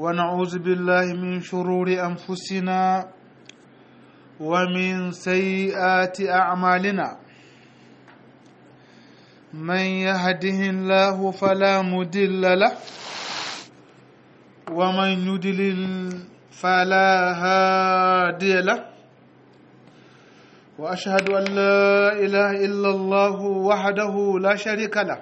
ونعوذ بالله من شرور أنفسنا ومن سيئات أعمالنا من يهده الله فلا مدل له ومن يدلل فلا هادي له واشهد ان لا اله الا الله وحده لا شريك له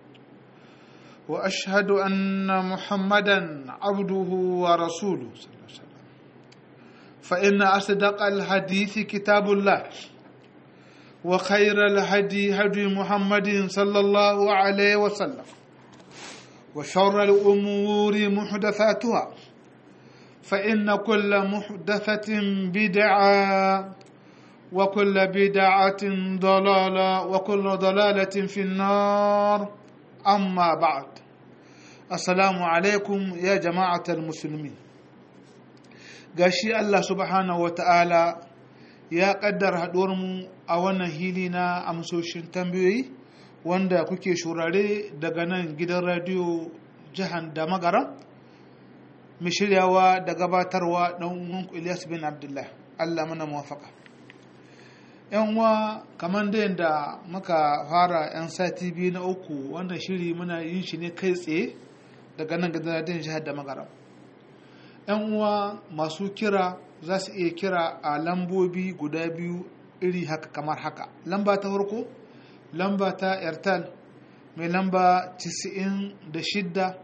واشهد ان محمدا عبده ورسوله صلى الله عليه وسلم فان اصدق الحديث كتاب الله وخير الهدي هدي محمد صلى الله عليه وسلم وشر الامور محدثاتها فان كل محدثه بدعه وكل بدعة ضلالة وكل ضلالة في النار أما بعد السلام عليكم يا جماعة المسلمين gashi Allah subhanahu wa ta'ala ya ƙaddara mu a wannan hili na amsoshin tambayoyi wanda kuke shurare daga nan gidan radiyo jihar da magara mai shiryawa da gabatarwa ɗan Ilyas bin Abdullah Allah mana muwafaka. yan uwa kamar da yadda muka fara yan sati biyu na uku wannan shiri muna yin shi ne kai tsaye daga nan gidan jihar da magaram yan uwa masu kira za su iya kira a lambobi guda biyu iri haka kamar haka lamba ta farko lamba ta airtel mai lamba 96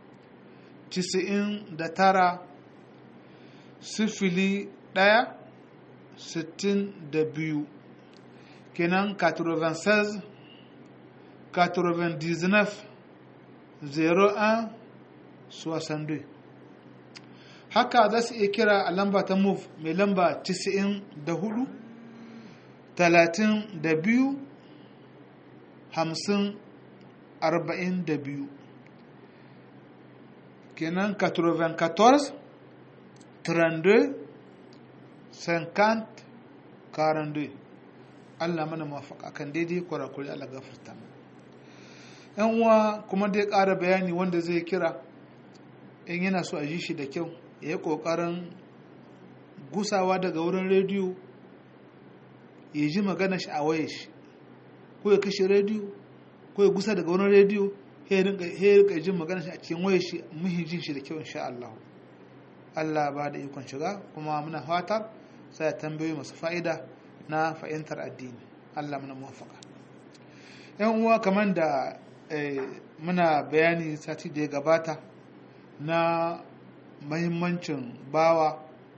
99 sifili ɗaya sittin da biyu kenan 96 99 01 62 haka za su iya kira a lamba ta move mai lamba 94 32 50 42 kenan 94 32 50 42 Allah mana mafaka kan daidai kwarakuri Allah gafarta yan uwa kuma dai ƙara bayani wanda zai kira in yana so a ji shi da kyau ya yi ƙoƙarin gusawa daga wurin rediyo ya ji magana shi a waye shi ko ya kashe rediyo ko ya gusa daga wurin rediyo ya rika jin magana shi a cikin waye shi muhin jin shi da kyau insha Allah Allah ba da ikon shiga kuma muna fatar sai tambayoyi masu fa'ida na fahimtar addini Allah muna muwafaka yan uwa kamar da muna bayani sati da ya gabata na mahimmancin bawa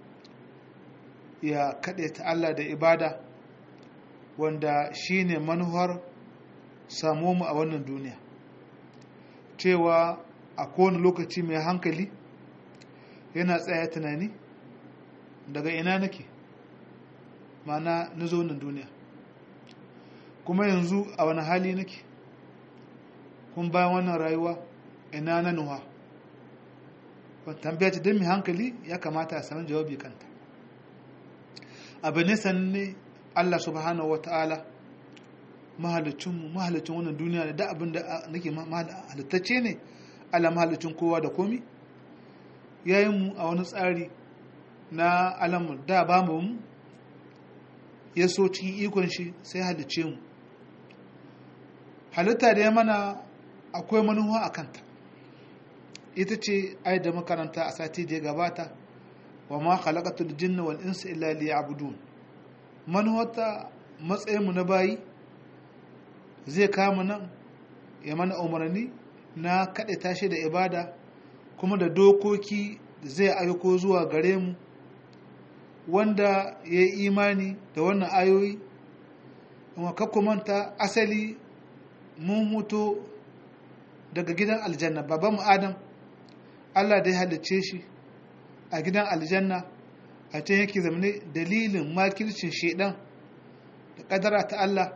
ya kaɗe ta Allah da ibada wanda shine manuwar samu mu a wannan duniya cewa a kowane lokaci mai hankali yana tsaya tunani daga ina nake mana na zo nan duniya kuma yanzu a wani hali nake kun bayan wannan rayuwa ina na nuwa tambaya ce don mai hankali ya kamata a sami jawabi kanta abu ne sanne allah subhanahu wa ta'ala mahalicinmu mahalicin wannan duniya da abin da nake halittacce ne allah mahalicin kowa da komi yayin mu a wani tsari na alamu da ba mu ya so cikin ikon shi sai halicce mu halitta da ya mana akwai manuwa a kanta ita ce ai da makaranta a sati da ya gabata wa ma khalaqatul jinna wal insa illa liya'budun manuwata matsayin mu na bayi zai kama nan ya mana umarni na kaɗe tashi da ibada kuma da dokoki zai aiko zuwa gare mu wanda ya yi imani da wannan ayoyi kuma manta asali mun mutu daga gidan aljanna baban mu adam allah da ya halicce shi a gidan aljanna a can yake zamane dalilin makircin shaidan da kadara ta allah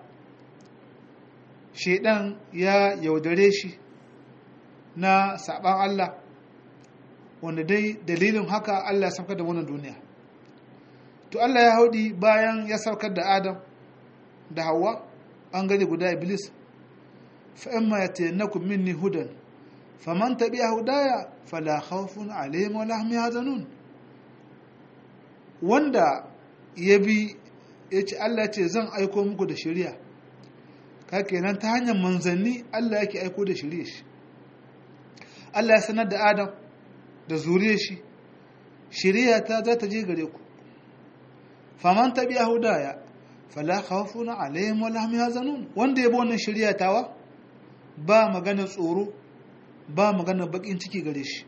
shaidan ya yaudare shi na saban allah wanda dai dalilin haka allah ya saukar da wannan duniya to allah ya haudi bayan ya saukar da adam da hawa an gani guda iblis fa'imma ya tayannakum minni hudan faman tabi'a hudaya fala khawfun alaihim wala hum yahzanun wanda ya bi ya ce Allah ce zan aiko muku da shari'a ka kenan ta hanyar manzanni Allah yake aiko da shari'a shi Allah ya sanar da Adam da zuriyar shi shari'a ta za ta je gare ku faman tabi'a hudaya fala khawfun alaihim wala hum yahzanun wanda ya bi wannan shari'a tawa ba magana tsoro ba magana bakin ciki gare shi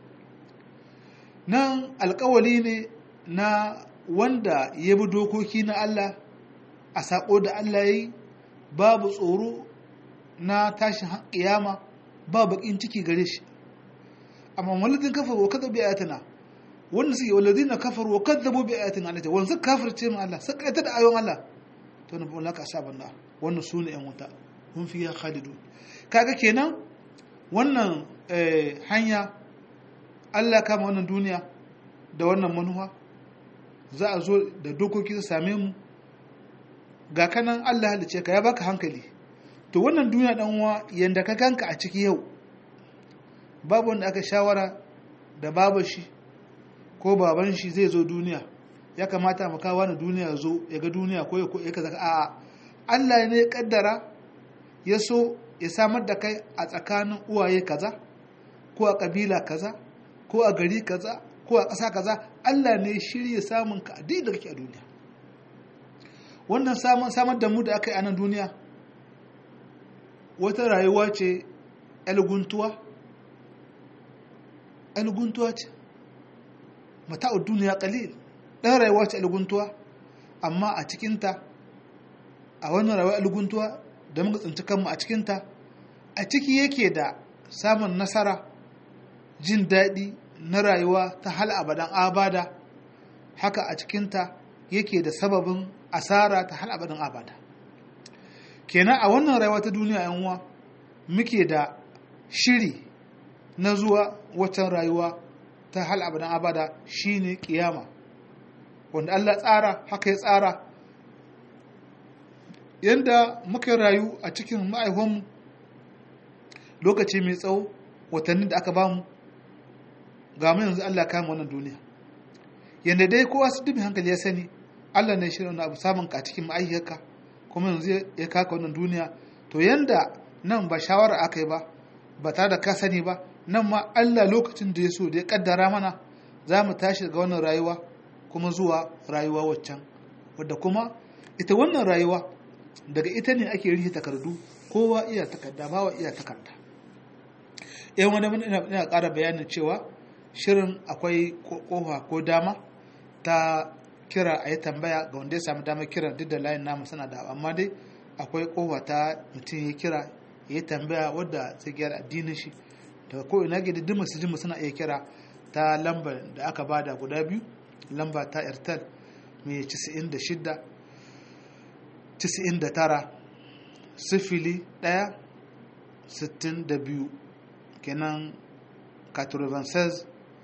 nan alkawali ne na wanda ya bi dokoki na Allah a saƙo da Allah ya yi babu tsoro na tashin ƙiyama ba bakin ciki gare shi amma waladin kafaru wa kadzabu bi ayatina wanda suke waladina kafaru wa kadzabu bi ayatina Allah wanda suka kafirce mu Allah suka aita da ayon Allah to na bin laka asaban da wannan sune yan wuta mun fiya khalidun kaga kenan wannan hanya Allah kama wannan duniya da wannan manuwa za a zo da dokoki su same mu ga kanan Allah halice ka ya baka hankali to wannan duniya dan uwa yanda ka ganka a ciki yau babu wanda aka shawara da baban shi ko baban shi zai zo duniya ya kamata mu kawo na duniya zo ya ga duniya ko ya kaza a'a Allah ne ya kaddara ya so ya samar da kai a tsakanin uwaye kaza ko a kabila kaza ko a gari kaza ko a ƙasa kaza Allah ne shirya samun ka duk da kake a duniya wannan samar da mu da aka yi a nan duniya wata rayuwa ce guntuwa guntuwa ce mata'ud duniya qalil dan rayuwa ce guntuwa amma a cikinta a wannan rayuwa guntuwa da muka tsinci kanmu a cikinta a ciki yake da samun nasara jin daɗi na rayuwa ta hal abadan abada haka a cikinta yake da sababin asara ta hal abadan abada kenan a wannan rayuwa ta duniya yan uwa muke da shiri na zuwa watan rayuwa ta hal abadan abada shine kiyama wanda Allah tsara haka ya tsara yanda muka rayu a cikin ma'aikonmu lokaci mai tsawo watanni da aka bamu ga mu yanzu Allah kama wannan duniya yanda dai kowa su dubi hankali ya sani Allah ne shirin wani abu samun ka cikin ma'aikaka kuma yanzu ya kaka wannan duniya to yanda nan ba shawara aka yi ba ba tare da ka sani ba nan ma Allah lokacin da ya so da ya kaddara mana za mu tashi daga wannan rayuwa kuma zuwa rayuwa waccan wadda kuma ita wannan rayuwa daga ita ne ake rihe takardu kowa iya takarda bawa iya takarda yan wani ina ƙara bayanin cewa shirin akwai kofa ko dama ta kira a yi tambaya ga wanda ya samu damar kira duk da layin namu suna da amma dai akwai kofa ta mutum ya kira ya yi tambaya wadda zai gyara addinin shi daga ko ina ga duk masu jin suna iya kira ta lambar da aka bada guda biyu lamba ta airtel mai 96 99 sifili ɗaya sittin da biyu kenan 96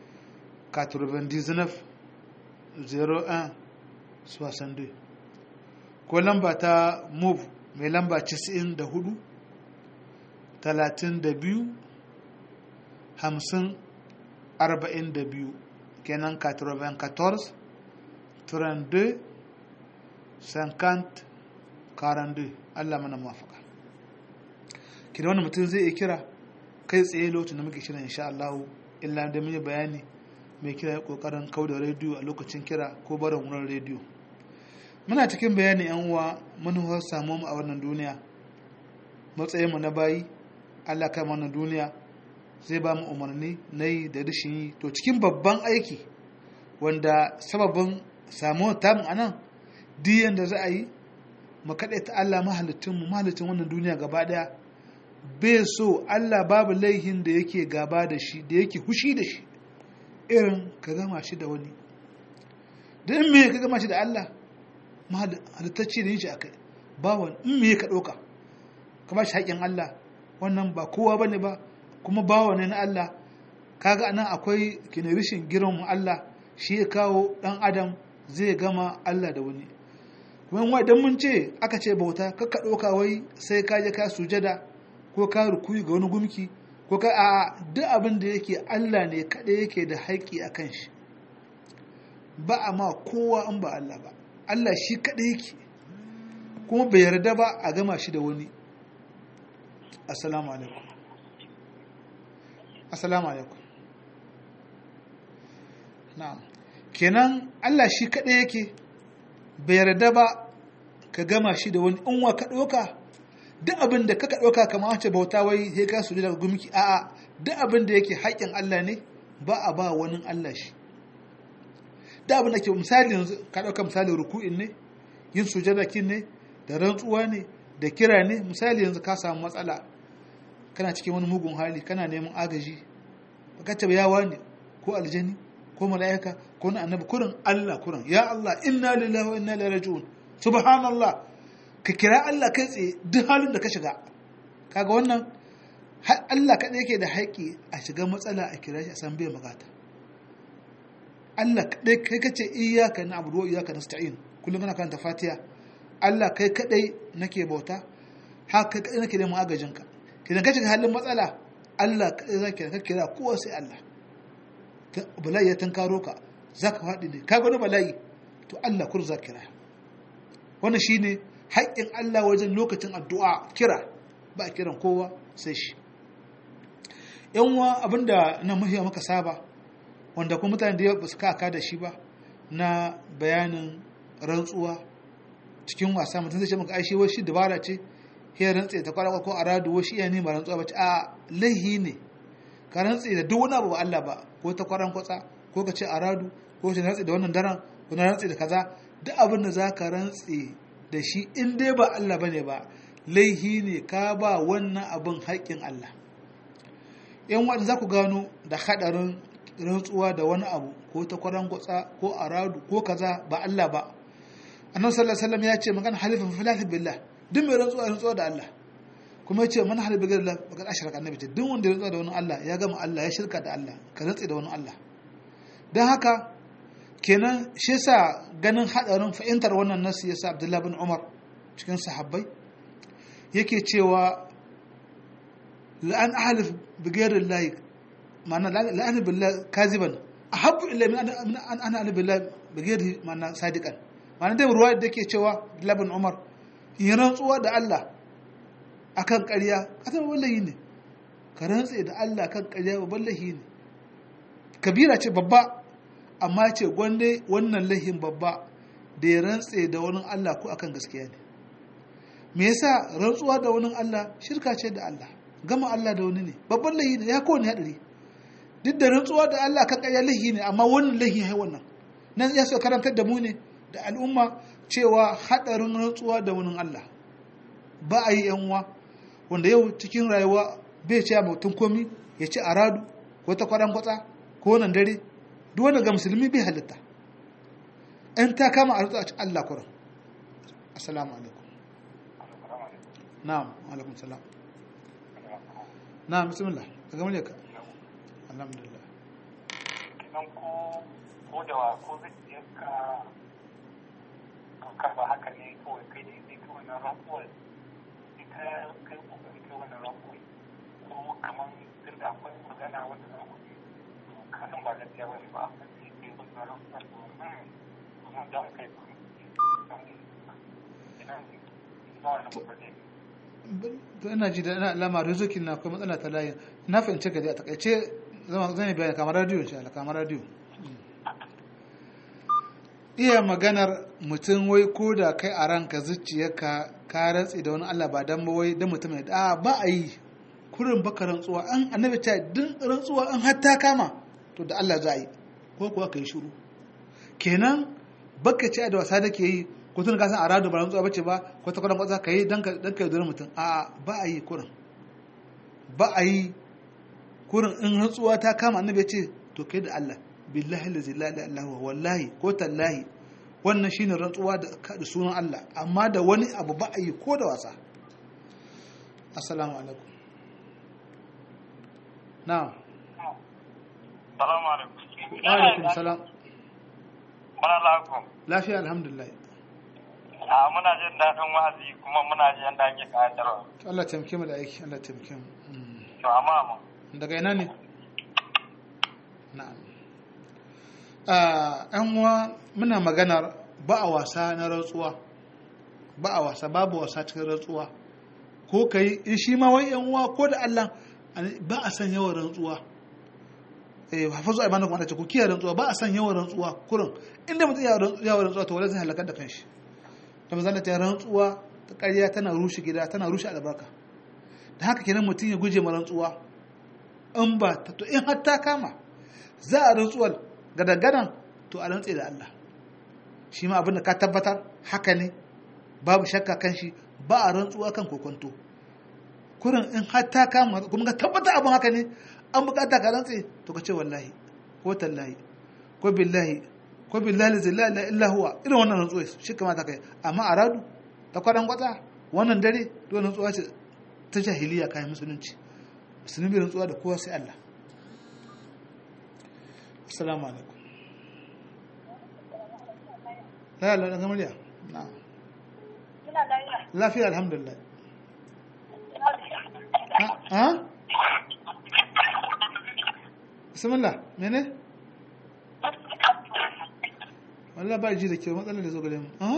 99 01 62 ko lamba ta move mai lamba 94 32 50 42 kenan 94 32 50 42 Allah mana mafaka kira wani mutum zai iya kira kai tsaye lokacin da muke shirin insha Allah illa da mun bayani mai kira ya kokarin kauda rediyo a lokacin kira ko barin wurin rediyo muna cikin bayani yan uwa mun samu mu a wannan duniya matsayin mu na bayi Allah kai wannan duniya zai ba mu umarni na yi da rashin yi to cikin babban aiki wanda sababin samuwar tamu a nan diyan da za a yi mu kaɗai ta Allah mahalittinmu mahalittin wannan duniya gaba ɗaya bai so Allah babu laihin da yake gaba da shi da yake hushi da shi irin ka gama shi da wani da in me ka gama shi da Allah halittacce da yin shi akai ba wani in me ka ɗauka ka ba shi haƙƙin Allah wannan ba kowa bane ba kuma bawa ne na Allah kaga anan akwai kina rishin girman Allah shi ya kawo ɗan adam zai gama Allah da wani kuma idan mun ce aka ce bauta kakka ɗauka wai sai ka je ka sujada ko ka rukuyi ga wani gumki ko ka a duk abin da yake Allah ne kaɗai yake da haƙƙi a kan shi ba a ma kowa an ba Allah ba Allah shi kaɗai yake kuma bai yarda ba a gama shi da wani assalamu alaikum assalamu alaikum na'am kenan Allah shi kaɗai yake bai yarda ba ka gama shi da wani in wa ka ɗauka duk abin da kaka ɗauka kamar wace bauta wai sai ka su daga gumki a'a duk abin da yake haƙƙin Allah ne ba a ba wani Allah shi duk abin da ke misali yanzu ka ɗauka misali ruku'in ne yin sujada kin ne da rantsuwa ne da kira ne misali yanzu ka samu matsala kana cikin wani mugun hali kana neman agaji baka ce yawa ne ko aljani ko mala'ika ko na annabi kurin Allah kurin ya Allah inna lillahi wa inna ilaihi raji'un subhanallah ka kira Allah kai tsaye duk halin da ka shiga kaga wannan Allah kaɗai yake da haƙƙi a shiga matsala a kira shi a san bai bukata Allah kaɗai kai kace iyyaka na'budu wa iyyaka nasta'in kullum kana karanta Fatiha Allah kai kaɗai nake bauta haka kaɗai nake neman agajinka kidan ka shiga halin matsala Allah kaɗai zaka ka kira kowa sai Allah bala'i ya tankaro ka zaka faɗi ne kaga wani bala'i to Allah kur za kira wannan shine haƙƙin Allah wajen lokacin addu'a kira ba a kiran kowa sai shi yanwa abinda na mahiya maka saba wanda kuma mutane da ba su kaka da shi ba na bayanin rantsuwa cikin wasa mutum zai ce maka aishi wai shi dabara ce ya rantse ta kwara ko aradu wai shi iya nema rantsuwa ba ce a laihi ne ka rantse da duk wani abu ba Allah ba ko ta kwaran kwatsa ko ka ce aradu ko ka rantse da wannan daren ko na rantse da kaza duk abin da za ka rantse da shi in dai ba Allah bane ba laihi ne ka ba wannan abin haƙƙin Allah yan wanda za ku gano da haɗarin rantsuwa da wani abu ko ta kwaran gwatsa ko aradu ko kaza ba Allah ba annabi sallallahu alaihi wasallam ya ce magana halifin filafi billah duk mai rantsuwa rantsuwa da Allah kuma ya ce man halifa bi Allah bakar ashraka annabi ce duk wanda ya rantsuwa da wani Allah ya gama Allah ya shirka da Allah ka rantsi da wani Allah dan haka kenan shi yasa ganin hadarin fahimtar wannan nasu yasa Abdullah bin Umar cikin sahabbai yake cewa la'an ahlif bi ghayri Allah ma'ana la'an billahi kaziban ahabbu illa min an ana alif billahi bi ghayri ma'ana sadiqan ma'ana dai ruwa da yake cewa Abdullah bin Umar yin rantsuwa da Allah akan ƙarya kasan wallahi ne ka rantse da Allah kan ƙarya babban lahi ne kabira ce babba amma ce gwande wannan lahin babba da ya rantse da wani Allah ko akan gaskiya ne me yasa rantsuwa da wani Allah shirka ce da Allah gama Allah da wani ne babban lahi ne ya kowane hadari duk da rantsuwa da Allah kan ƙarya lahi ne amma wannan lahi ya wannan nan ya so karantar da mu ne da al'umma cewa hadarin rantsuwa da wani Allah ba a yi yan uwa wanda yau cikin rayuwa bai ce mutum komi ya ci aradu ko ta kwaran kwatsa ko nan dare duk wanda ga musulmi bai halitta in ta kama a rutsa a ci Allah kuran assalamu alaikum na'am alaikum salam na'am bismillah ka gama ka alhamdulillah kinan ko ko da wa ko zuciyarka ka ba haka ne kawai kai ne sai kawai na rakuwar ita kai kokari kai wannan rakuwar ko kamar tun da akwai magana wanda za ku to ka san ba gaskiya bane ba sai kai wannan rakuwar to kuma da kai ina ba wannan ba ne to ina ji da ina alama rizokin na akwai matsala ta layin na fahimci ka dai a takaice zama zan yi bayani kamar radio insha Allah kamar radio iya maganar mutum wai ko da kai a ranka zuciyarka ka rantsi da wani Allah ba dan ba wai dan mutum ne a ba a yi kurin baka rantsuwa an annabi ta din rantsuwa an hatta kama to da Allah za a yi ko kuwa kai shiru kenan baka ce da wasa da ke yi ko tun ka san a rado ba rantsuwa bace ba ko ta kwanan kwatsa ka yi dan ka dan ka yi mutum a ba a yi kurin ba a yi kurin in rantsuwa ta kama annabi ya ce to kai da Allah billahi la ilaha illa huwa wallahi ko tallahi wannan shine rantsuwa da da sunan Allah amma da wani abu ba a yi ko da wasa assalamu alaikum na'am salamu alaikum wa alaikum salam muna lakum lafiya alhamdulillah a muna jin daɗin wa'azi kuma muna jin da ake kayantarwa to Allah taimake mu da aiki Allah taimake mu Mm. to amma mu daga ina ne na'am a yan uwa muna maganar ba a wasa na rantsuwa ba a wasa babu wasa cikin rantsuwa ko kai in shi ma wai yan uwa ko da Allah ba a san yawan rantsuwa eh hafazu ai mana kuma ta ku kiyaye rantsuwa ba a san yawan rantsuwa kurin inda mutum ya yawan rantsuwa to wala zai halakar da kanshi da manzon ta rantsuwa ta ƙarya tana rushe gida tana rushe albarka da haka kenan mutum ya guje ma rantsuwa in ba ta to in har ta kama za a rantsuwar gadagadan to a rantse da Allah shi ma abin da ka tabbatar haka ne babu shakka kan shi ba a rantsuwa kan kokonto kurin in har ta kama kuma ka tabbata abin haka ne an bukata ka rantse to ka ce wallahi ko tallahi ko billahi ko billahi zai la ilaha illa huwa irin wannan rantsuwa shi kamata kai amma a radu ta kwadan kwata wannan dare to rantsuwa ce ta jahiliya kayan musulunci musulmi rantsuwa da kowa sai Allah assalamu alaikum la la daga murya na'am lafiya alhamdulillah ha bismillah mene wallah ba ji da kyau matsalar da zo gare mu ha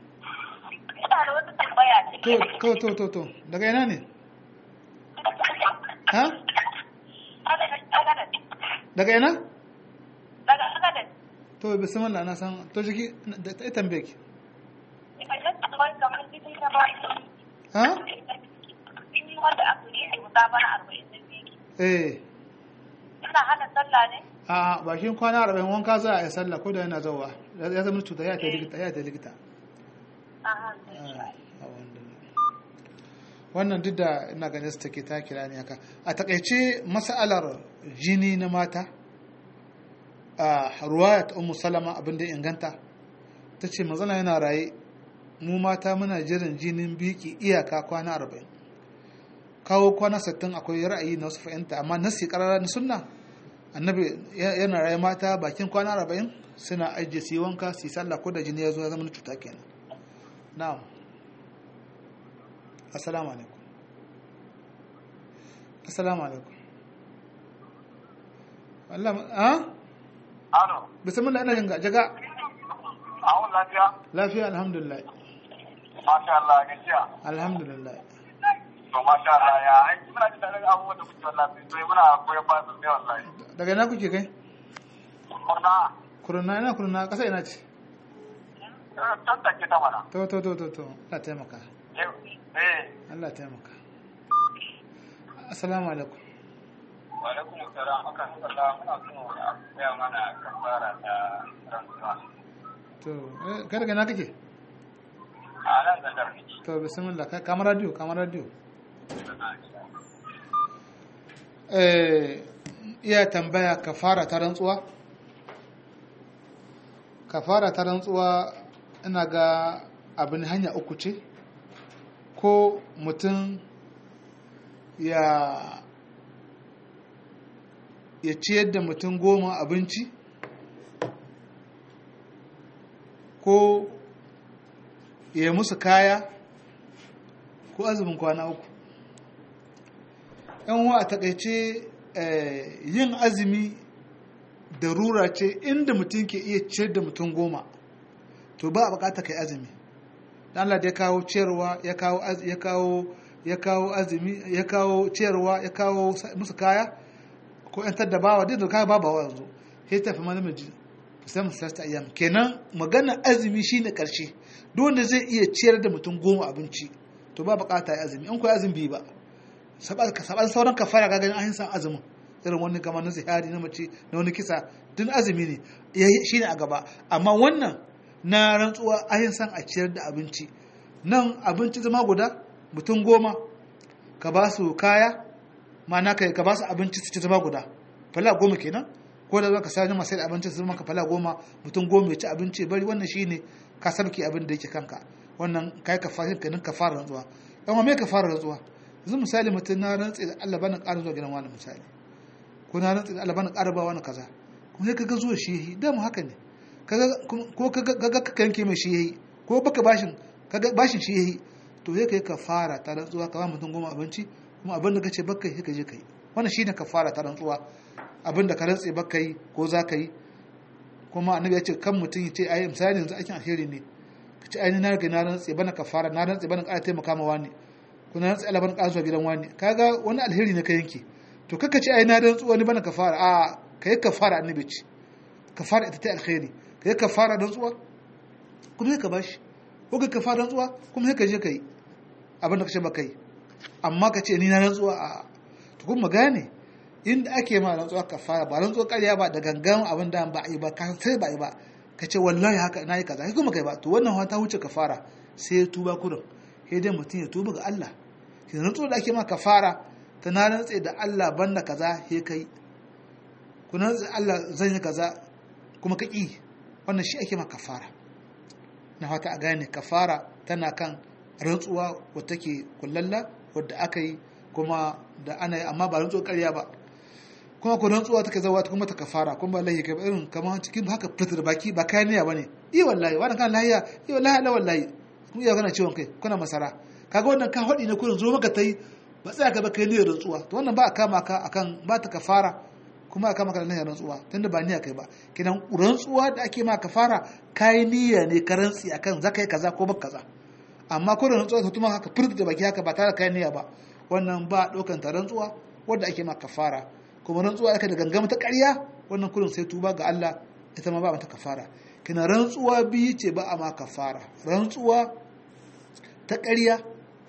to to to to daga ina ne ha daga ina to bismillah na san to jiki da ta tambaye ki ha eh ina hana sallah ne a bakin kwana arba'in wanka za a yi sallah ko da yana zauwa ya zama cuta ya ta likita ya ta likita wannan duk da ina ganin su take ta kira ne haka a takaice mas'alar jini na mata a ruwaya ta ummu salama abin da inganta ta ce mazana yana raye mu mata muna jiran jinin biki iyaka kwana arba'in kawo kwana sittin akwai ra'ayi na wasu fahimta amma nasi karara na sunna annabi yana raye mata bakin kwana arba'in suna ajiye su yi wanka su yi sallah ko da jini ya zo ya zama na cuta kenan na'am assalamu alaikum assalamu alaikum Allah ha Alo, bismillah ina jinga jaga awon lafiya? lafiya alhamdulillah Masha Allah, gajiya. alhamdulillah To, masha Allah, ya aiki muna jin daɗin abubuwan da kuke wallafi, sai muna koyon ba su ne wallahi. daga ina kuke kai Kurna, kurna ina kurna kasa ina ce can take ta mana. to to to to to Allah taimaka Eh, Allah taimaka assalamu alaikum wa alaikum salam, akan sallah muna so a koya mana kafara ta rantsuwa. to eh, kai daga ina kake A nan da darbi. to bismillah kai kamar radio kamar radio eh iya tambaya kafara ta rantsuwa kafara ta rantsuwa ina ga abin hanya uku ce ko mutum ya ya ciyar da mutum goma abinci ko ya musu kaya ko azumin kwana uku yan wa a takaice yin azumi da rura ce inda mutum ke iya ciyar da mutum goma to ba a bukata kai azumi dan Allah da ya kawo ciyarwa ya kawo ya kawo ya kawo azumi ya kawo ciyarwa ya kawo musu kaya ko yan da bawa duk da kaya ba bawa yanzu sai tafi mana miji sai mu sasta ayyam kenan magana azumi shine karshe duk wanda zai iya ciyar da mutum goma abinci to ba bukata ya azumi in ko azumi bi ba saban sauran kafara ga ganin an san azumin irin wani kamar na zihari na mace na wani kisa duk azumi ne shine a gaba amma wannan na rantsuwa an san a ciyar da abinci nan abinci zama guda mutum goma ka ba su kaya ma'ana kai ka ba su abinci su ci zama guda fala goma kenan ko da zaka sani masu abinci su zama ka fala goma mutum goma ya ci abinci bari wannan shine ka sabki abin da yake kanka wannan kai ka fara kanin ka fara rantsuwa yan me ka fara rantsuwa yanzu misali mutum na rantsi da Allah bana ƙara zuwa gidan wani misali ko na rantsi da Allah bana ƙara ba wani kaza kuma sai kaga zuwa shi yayi da mu haka ne ko kaga ka yanke mai shi yayi ko baka bashin kaga bashin shi yayi to sai kai ka fara ta rantsuwa ka ba mutum goma abinci kuma abin da kace baka sai ka je kai wannan shine kafara ta rantsuwa abinda ka rantse baka yi ko za ka yi kuma annabi ya ce kan mutum ya ce ai misali yanzu aikin alheri ne ka ce ai ni na riga na rantse bana kafara na rantse bana ƙara taimaka ma wani ko na rantse Allah bana ƙara zuwa gidan wani kaga wani alheri ne ka yanke to kaka ce ai na rantsu wani bana kafara a kai kafara annabi ce kafara ita ta alheri kai kafara rantsuwa kuma sai ka bashi ko ka kafara rantsuwa kuma sai ka je ka yi abin da ka ce ba kai amma ka ce ni na rantsuwa a to kuma gane inda ake ma rantsuwa kafara ba rantsuwa ƙarya ba da gangan abin da ba a yi ba ka sai ba a yi ba ka ce wallahi haka na yi kaza kai kuma kai ba to wannan ta wuce kafara sai ya tuba kurin sai dai mutum ya tuba ga Allah shi rantsuwa da ake ma kafara ta na rantse da Allah banda kaza he kai ku rantse Allah zan yi kaza kuma ka ƙi wannan shi ake ma kafara na fata a gane kafara tana kan rantsuwa wadda take kullalla wadda aka yi kuma da ana yi amma ba rantsuwa ƙarya ba kuma ku rantsuwa take zawa kuma ta kafara kuma ba lahi kai irin kamar cikin haka fitar baki ba kayan niyya bane iya wallahi wannan kan lahiya iya wallahi la wallahi kuma iya kana ciwon kai kuna masara kaga wannan ka hadi ne kurin zo maka tai ba tsaya ka ba kai niyyar rantsuwa to wannan ba a kama ka akan ba ta kafara kuma a kama ka da niyyar rantsuwa tunda ba niyya kai ba kidan rantsuwa da ake ma kafara kai niyya ne ka rantsi akan zakai kaza ko baka kaza amma ko da rantsuwa ta tuma haka furta da baki haka ba tare da kai niyya ba wannan ba ɗaukan ta rantsuwa wadda ake ma kafara kuma rantsuwa aka da gangama ta ƙarya wannan kurin sai tuba ga Allah ita ma ba mata kafara kina rantsuwa biyu ce ba a ma kafara rantsuwa ta ƙarya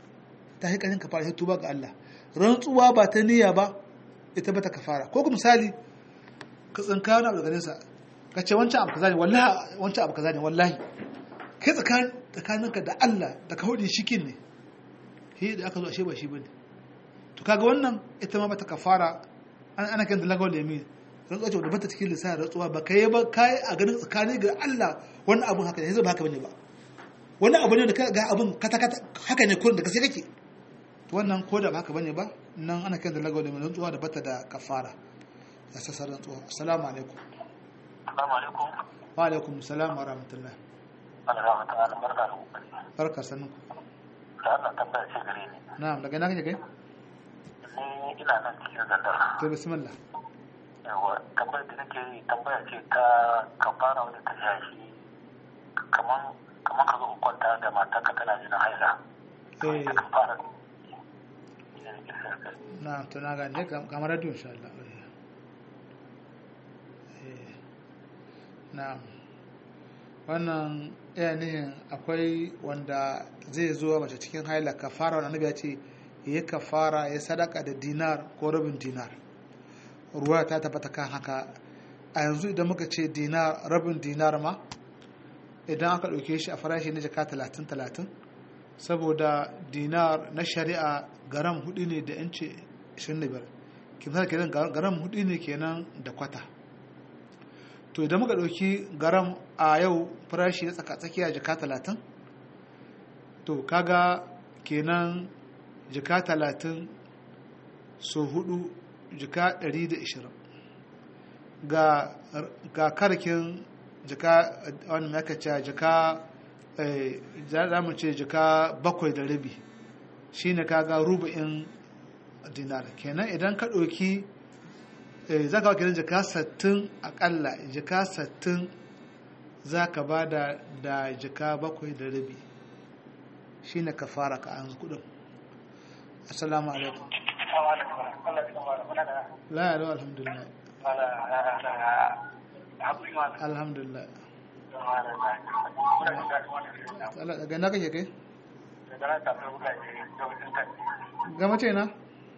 ta yi ƙarin kafara sai tuba ga Allah rantsuwa ba ta niyya ba ita ba ta kafara ko kuma misali ka tsinka wani abu daga nesa ka ce wancan abu kaza ne wallahi wancan abu kaza ne wallahi kai tsakaninka da Allah da ka hudu shikin ne shi da aka zo ashe ba shi bane to kaga wannan ita ma bata kafara ana kan dalagawar yamin rantsuwa ce da bata cikin lissanin rantsuwa ba kai ba kai a ganin tsakani ga Allah wani abun haka ne zai ba haka bane ba wani abu ne da ga abun kata kata haka ne kurin da gaske kake to wannan ko da ba haka bane ba nan ana kan dalagawar yamin rantsuwa da bata da kafara ya sassa rantsuwa assalamu alaikum Assalamu alaikum. wa alaikum assalam wa rahmatullah Allah rahmatullahi wa barka da kokari. barka sanin Da Allah tambaya ce gare ni. na'am daga ina kake kai Ni ina nan cikin zandar. to bismillah Yawa tambayar da nake yi tambaya ce ta kafara wadda ta shafi kaman kaman ka zo ka kwanta da matarka tana jinin haila. eh Ta kafara. Ina nake sayar da na to na gane kamar radio insha Allah eh na'am wannan iya nihin akwai wanda zai zo mace cikin haila kafara wanda annabi ya ce ya kafara ya sadaka da dinar ko rabin dinar ruwa ta tabbata kan haka a yanzu idan muka ce dinar rabin dinar ma idan aka ɗauke shi a farashi na jaka talatin talatin saboda dinar na shari'a garam hudu ne da yanci 25 kimar kenan garam hudu ne kenan da kwata to idan muka ɗauki garam a yau farashi na tsaka-tsakiya jaka talatin to kaga kenan jaka talatin so hudu jaka 120 ga ga karkin jaka wani makaca jaka za mu ce jaka bakwai da rabi shine kaga rubu'in dinar kenan idan ka ɗauki za ka kenan jaka sattin akalla jaka sattin za ka ba da da jaka bakwai da rabi shine ka fara ka an kudin assalamu alaikum la ya lau alhamdulillah alhamdulillah daga na kake kai gama ce na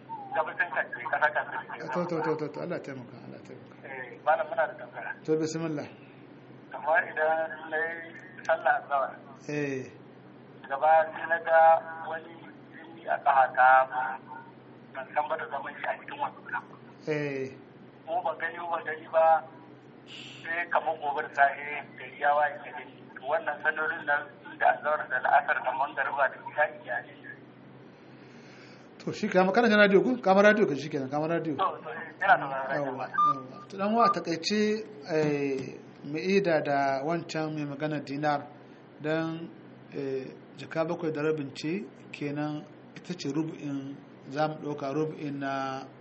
to to to to to Allah taimaka Allah taimaka malam muna da tambaya to bismillah kamar idan na yi sallah azhar eh gaba sai na ga wani jini a ƙahata ban san ba da zaman shi a cikin wannan eh ko ba gani ba gani ba sai kamar gobe da safe gari ya waye da gani to wannan sallolin nan da azhar da la'asar da mangariba da isha'i ya ne to shi kama kana jin radio ku kama radio ka shi kenan kama radio to to yana da rayuwa yawwa yawwa to dan wa takaice eh mai ida da wancan mai magana dinar dan eh jaka bakwai da rabin ce kenan ita ce rubu'in za mu ɗauka rubu'in na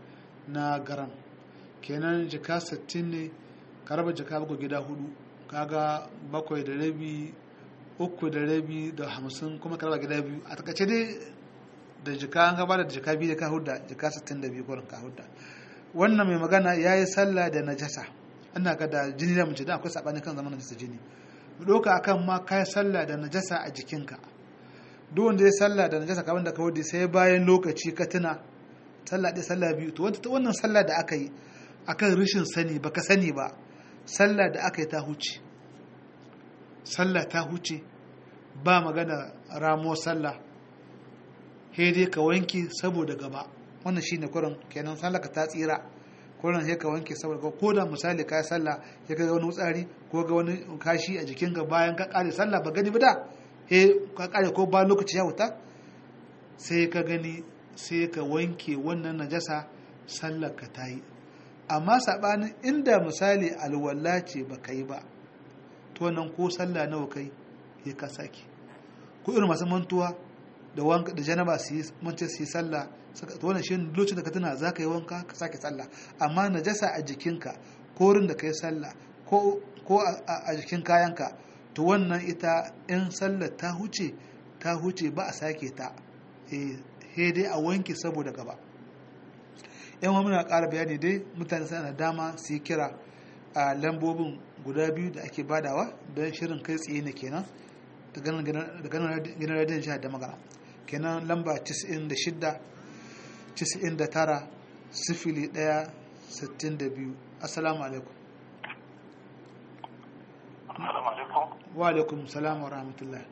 na garan kenan jika 60 ne ka raba jika bakwai gida hudu kaga bakwai da rabi uku da rabi da hamsin kuma ka raba gida biyu a takaice dai da jika an gaba da jika biyu da ka hudda jika 62 kurin ka hudda wannan mai magana ya yi sallah da najasa ina ga da jini da mace da akwai sabani kan zaman najasa jini mu ɗauka akan ma ka yi sallah da najasa a jikinka duk wanda ya sallah da najasa kamar da ka wuce sai bayan lokaci ka tuna sallah ɗaya sallah biyu to wannan sallah da aka yi akan rashin sani baka sani ba sallah da aka yi ta huce sallah ta huce ba magana ramo sallah sai dai ka wanke saboda gaba wannan shine kurin kenan sallah ka ta tsira kurin sai ka wanke saboda gaba ko da misali ka yi sallah ya ga wani wutsari ko ga wani kashi a jikinka bayan ka kare sallah ba gani ba da he ka kare ko ba lokaci ya wuta sai ka gani sai ka wanke wannan najasa sallar ka ta yi amma saɓanin inda misali alwala ce ba ka yi ba to nan ko sallah nawa kai ya ka sake ko irin masu mantuwa da wanka da janaba su yi mance su yi sallah to wannan shi lokacin da ka tuna za ka yi wanka ka sake sallah amma najasa a jikinka ko wurin da ka yi sallah ko a jikin kayanka to wannan ita in sallar ta huce ta huce ba a sake ta he dai a wanke saboda gaba yan wa muna ƙara bayani dai mutane suna da dama su yi kira a lambobin guda biyu da ake badawa don shirin kai tsaye ne kenan da ganin radiyon jihar da magana kenan lamba 96 99 sifili 1 62 assalamu alaikum wa alaikum salam wa rahmatullah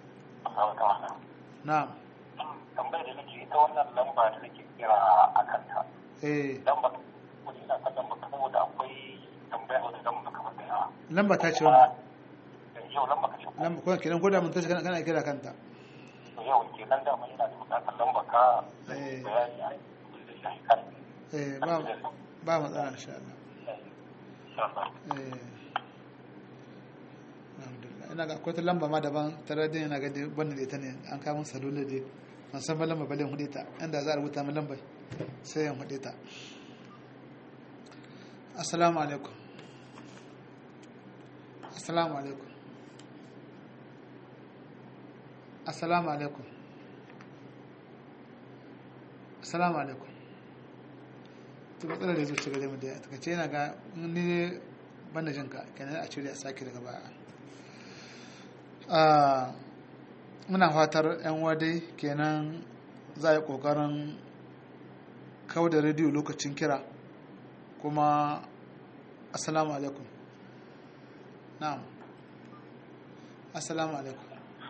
na'am tambayar da nake ita wannan lamba da nake kira a kanta eh lamba kudi na kan lamba saboda akwai tambaya wata lamba kamar da yawa lamba ta ce wannan yau lamba ka ce lamba ko kenan ko da mun tashi kana kana kira kanta to yau kenan da mai yana da bukatar lamba ka da Eh. bayani a da shi kan eh ba ba matsala insha Allah eh alhamdulillah ina ga akwai ta lamba ma daban ta radiyon ina ga dai wannan da ita ne an kawo mun salula dai ban san ba lamba bale hude ta inda za a rubuta min lambar sai yan hude ta assalamu alaikum assalamu alaikum assalamu alaikum assalamu alaikum to matsalar da zuci gare mu da ta kace yana ga ni banda jinka kenan a cire a sake daga baya Ah, muna fatar yan wadai kenan za a yi kokarin kawo da rediyo lokacin kira kuma assalamu alaikum na'am assalamu alaikum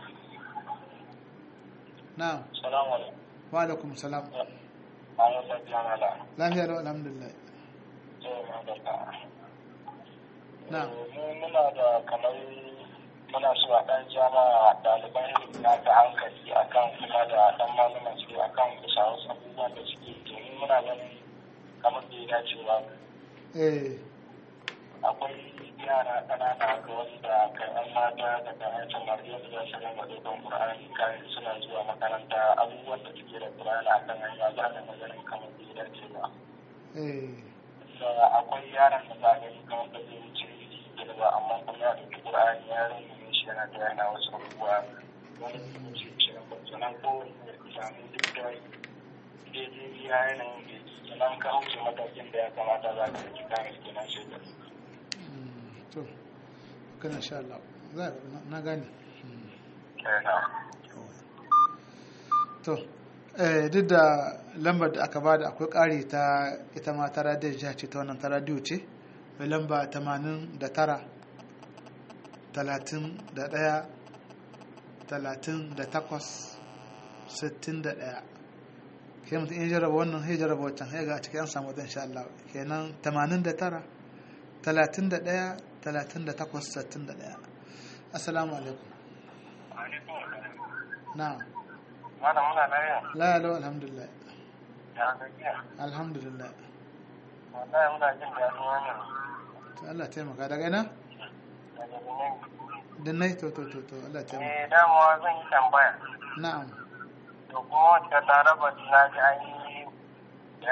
na'am salamu alaikum wa alaikum salam bayan lafiya mala lafiya lau alhamdulillah sai ma da ka na'am mu muna da kamar muna so a ɗan jama ɗaliban ilimi na ta hankali akan kuma da ɗan malaman su akan bisa wasu abubuwan da suke domin muna ganin kamar da ya dace ba eh akwai yara ƙanana ga wanda kan yan mata da kan yan samari yadda za su rinka ɗaukan ƙur'ani kayan suna zuwa makaranta abubuwan da suke da ƙur'ani a kan hanya za ka ga ganin kamar da ya dace ba eh da akwai yaran da za a gani kamar da zai wuce da ba amma kuma ya ɗauki ƙur'ani ya rungume shi yana da yana wasu abubuwa wani da wuce shi na sannan ko ya samu duk da daidai ya yanayin da yake sannan ka wuce matakin da ya kamata za ka yi kayan kenan shi da mm, to kana insha Allah za na- na gane Mm. kenan to eh, duk da lambar da aka bada akwai ƙari ta ita ma ta radiyar jiha ce ta wannan ta radiyo ce mai lamba 89 31 38 61 ke mutum in jarraba wannan sai jarraba wancan sai ga a cikin an samu wata insha Allah kenan 89 31 38 61 assalamu alaikum na'am Mana muna lafiya la la alhamdulillah ya gajiya alhamdulillah wallahi muna jin daɗin wannan to Allah taimaka daga ina daga Benin. da nai to to to to Allah taimaka Eh dama zan yi tambaya na'am to kuma wacce laraba na ji an yi bayani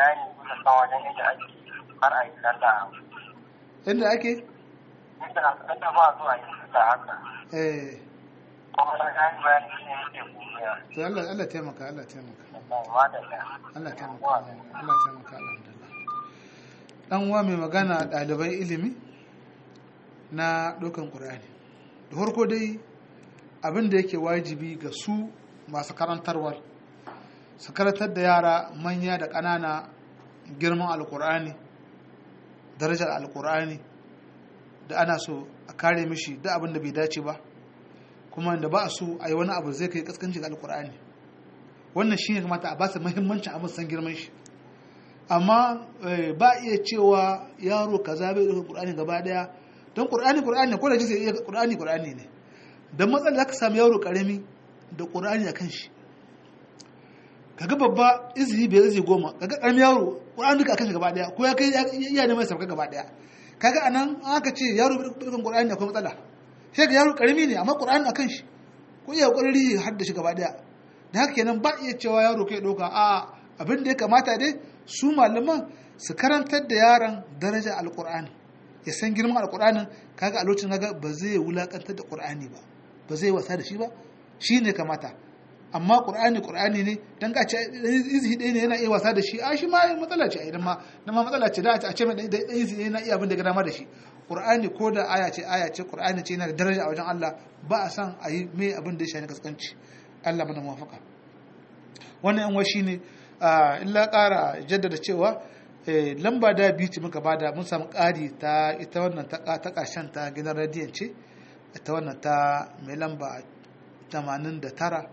na san wajen yadda ake har a yi sallah inda ake inda inda ba zuwa yi sallah haka eh kuma na gani bayani shi ne yake gobe to Allah Allah taimaka Allah taimaka ma da ya Allah taimaka Allah taimaka alhamdulillah dan uwa mai magana ɗaliban ilimi na ɗaukan ƙur'ani da farko dai abin da yake wajibi ga su masu karantarwar su karantar da yara manya da ƙanana girman alƙur'ani darajar alƙur'ani da ana so a kare mishi da abin da bai dace ba kuma da ba a so a yi wani abu zai kai kaskanci ga alƙur'ani wannan shi ne kamata a ba su muhimmancin abin san girman shi amma ba iya cewa yaro kaza bai ɗauka ƙur'ani gaba ɗaya don ƙur'ani ƙur'ani ko da jinsi iya ƙur'ani ƙur'ani ne don matsala za ka samu yaro ƙarami da ƙur'ani a kan shi kaga babba izini bai izini goma kaga ƙaramin yaro ƙur'ani duka a kan shi gaba ɗaya ko ya kai iya neman sauka gaba ɗaya kaga anan an aka ce yaro bai ɗaukan ƙur'ani akwai matsala sai ga yaro ƙarami ne amma ƙur'ani a kan shi ko iya ƙwararri har da shi gaba ɗaya da haka kenan ba iya cewa yaro kai ɗauka a abin da ya kamata dai su malaman su karantar da yaron daraja alƙur'ani ya san girman alƙur'anin kaga a lokacin kaga ba zai wulakantar da ƙur'ani ba ba zai wasa da shi ba shi ne kamata amma ƙur'ani ƙur'ani ne dan ka ce izi ɗaya ne yana iya wasa da shi a shi ma matsala ce a idan ma na ma matsala ce da a ce mai ɗan izi ɗaya yana iya abin da ga dama da shi ƙur'ani ko da aya ce aya ce ƙur'ani ce yana da daraja a wajen Allah ba a san a yi mai abin da ya shafi kaskanci Allah mana muwafaka wannan yan washi ne illa ƙara jaddada cewa lamba da biyu ce muka bada mun samu ƙari ta ita wannan ta ƙarshen ta gidan radiyon ce ita wannan ta mai lamba 89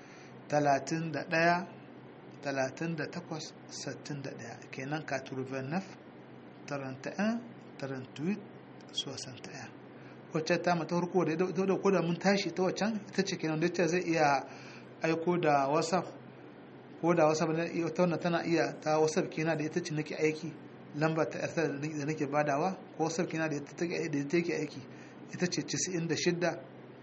31 38 61 kenan ka turvenef 31 38 61 wacce ta mata harko da da ko da mun tashi ta waccan ita ce kenan da zai iya aiko da whatsapp ko da whatsapp ne ta wannan tana iya ta whatsapp kenan da ita ce nake aiki lamba ta yasa da nake badawa ko whatsapp kenan da ita take aiki ita ce 96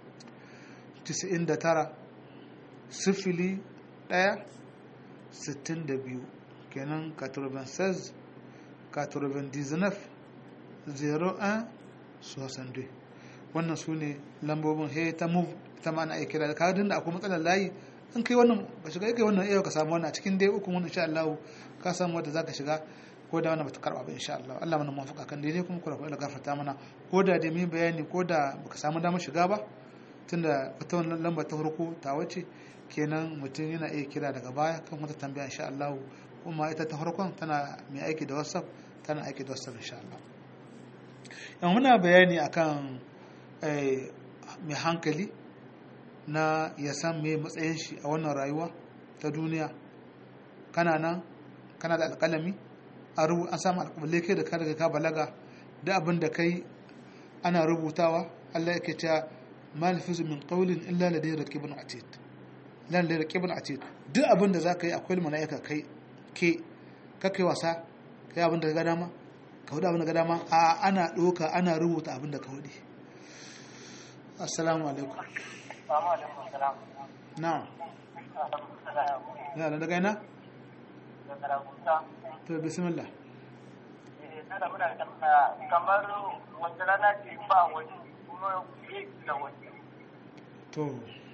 99 sifili ɗaya sittin da biyu kenan 96 99 01 62 wannan su ne lambobin he ta move ta ma na kira da kadin da akwai matsalar layi in kai wannan ba shiga kai wannan yau ka samu wannan a cikin dai uku wannan insha Allah ka samu wanda zaka shiga ko da wannan bata karba ba insha Allah Allah mana muwafaka kan daidai kuma kura kula gafarta mana ko da dai mu bayani ko da baka samu damar shiga ba tunda wata wannan lamba ta farko ta wace kenan mutum yana iya kira daga baya kan wata tambaya insha Allah kuma ita ta farkon tana mai aiki da WhatsApp tana aiki da WhatsApp insha Allah yan muna bayani akan mai hankali na ya san me matsayin shi a wannan rayuwa ta duniya kana nan kana da alƙalami an samu alƙabalai kai da ka daga ka balaga da abin da kai ana rubutawa Allah yake cewa ma lafizu min qawlin illa ladayhi raqibun atid lan ladayhi raqibun atid duk abin da zaka yi akwai malaika kai ke ka kai wasa kai abin da ka ga dama ka hudu abin da ka dama a ana doka ana rubuta abin da ka hudu assalamu alaikum na'am ya da daga ina to bismillah kamar wata rana ce ba wani kuma yi da wani to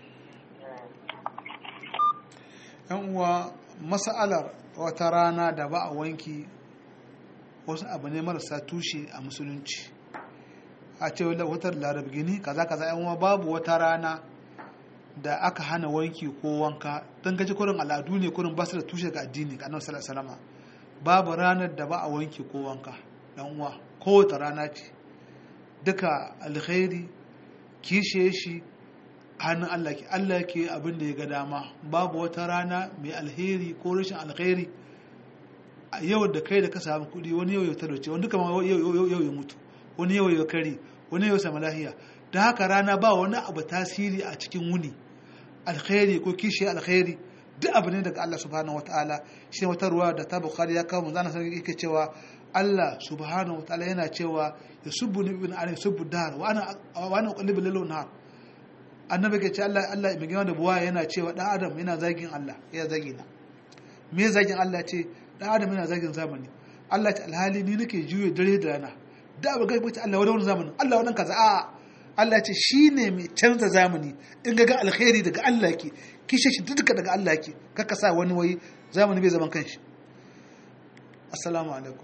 yan uwa mas'alar wata rana da ba a wanki wasu abu ne marasa tushe a musulunci a ce wata larab gini kaza kaza yan uwa babu wata rana da aka hana wanki ko wanka don gaji kurin al'adu ne kurin basu da tushe ga addini ga annabi sallallahu alaihi babu ranar da ba a wanki ko wanka dan uwa kowace rana ce duka alkhairi kishe shi hannun Allah ke Allah ke abin da ya ga dama babu wata rana mai alheri ko rashin alkhairi yau da kai da ka samu kuɗi wani yau ya talauce wani duka yau ya mutu wani yau ya kare wani yau sama lahiya da haka rana ba wani abu tasiri a cikin wuni alkhairi ko kishi alkhairi duk abu ne daga Allah subhanahu wataala shi wata ruwa da ta bukhari ya kawo manzana sai yake cewa Allah subhanahu wataala yana cewa yasubbu ibn adam yasubbu dar wa ana wa ana uqallibu lailu nahar annabi ke ce Allah Allah mai gina da buwa yana cewa dan adam yana zagin Allah ya zagi na me zagin Allah ce dan adam yana zagin zamani Allah ta alhali ni nake juye dare da rana da ba ga bace Allah wani zamanin Allah wannan kaza a Allah ya ce shine mai canza zamani in ga ga alkhairi daga Allah yake kishe shi duka daga Allah yake kaka sa wani wai zamani bai zaman kanshi assalamu alaikum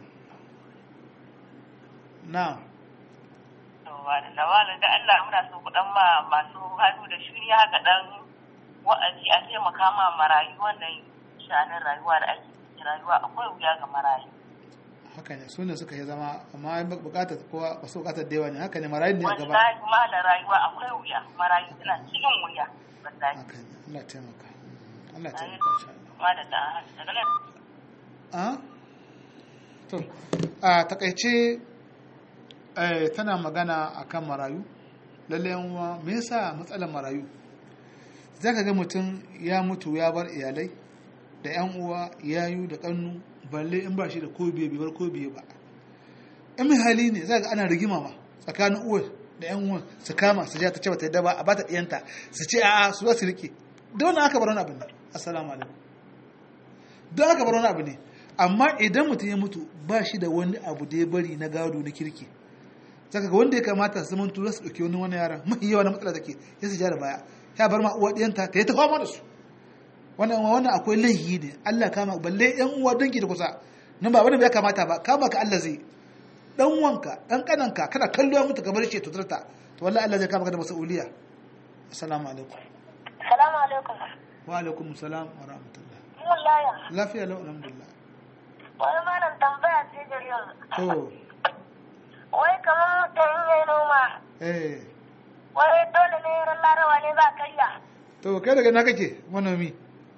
na'am da wani da Allah muna so ku dan ma masu hannu da shuni haka dan wa'azi a taimaka ma marayu wannan shanin rayuwa da ake ciki rayuwa akwai wuya ga marayu haka ne su ne suka yi zama amma in bukatar kowa ba su bukatar da yawa ne haka ne marayun ne a gaba wallahi kuma da rayuwa akwai wuya marayu suna cikin wuya wallahi haka ne Allah taimaka Allah taimaka insha Allah ma da da daga nan a to a takaice eh, tana magana akan marayu lalle yan uwa me yasa matsalar marayu zaka ga mutum ya mutu ya bar iyalai da yan uwa yayu da kannu balle in ba shi da ko biye bai bar ko biye ba in mai hali ne zaka ga ana rigima ma tsakanin uwar da yan uwan su kama su ja ta ce bata yadda ba a bata diyanta su ce a'a su za su rike da wannan aka bar wani abu ne assalamu alaikum don aka bar wani abu ne amma idan mutum ya mutu ba shi da wani abu da ya bari na gado na kirki zaka ga wanda ya kamata su zaman tura su dauki wani wani yaran mafi yawa na matsala take ya su ja da baya ya bar ma uwa ɗiyanta ta yi ta fama da su wannan wannan akwai laihi ne Allah kama balle yan uwa dangi da kusa nan ba wani bai kamata ba kama ka Allah zai dan wanka dan kananka kana kallo ya mutu kamar shi to tarta to wallahi Allah zai kama ka da mas'uliya assalamu alaikum salamu alaikum wa alaikum salam wa rahmatullah mun laya lafiya lau alhamdulillah wani malam tambaya ce gari yanzu to wai kamar mutum in yayi noma eh wai dole ne ran larawa ne za ka iya to kai daga na kake manomi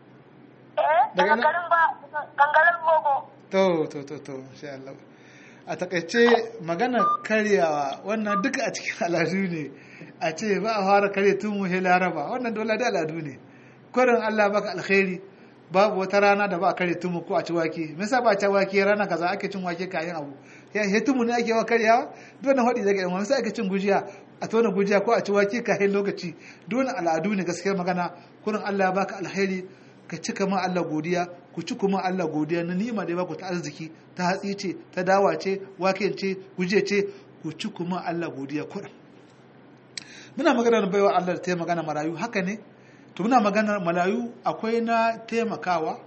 eh Daga daga nan- garin ba gangarin gogo to to to to insha Allah a takaice magana karyawa wannan duka a cikin al'adu ne a ce ba a fara karya tun muhe laraba wannan dole da al'adu ne kurin Allah baka alkhairi babu wata rana da ba a karya tumu ko a ci wake me yasa ba a ci wake rana kaza ake cin wake kayan abu ya he tumu ne ake wa karyawa dole hadi daga yan sai ake cin gujiya a tona gujiya ko a ci wake kayan lokaci dole al'adu ne gaskiyar magana kurin Allah ya baka alkhairi ka cika ma Allah godiya ku ci kuma Allah godiya na ni'ima da ya baku ta arziki ta hatsi ce ta dawa ce wake ce guje ce ku ci kuma Allah godiya kuɗin muna magana da baiwa Allah da ta magana marayu haka ne to muna magana marayu akwai na taimakawa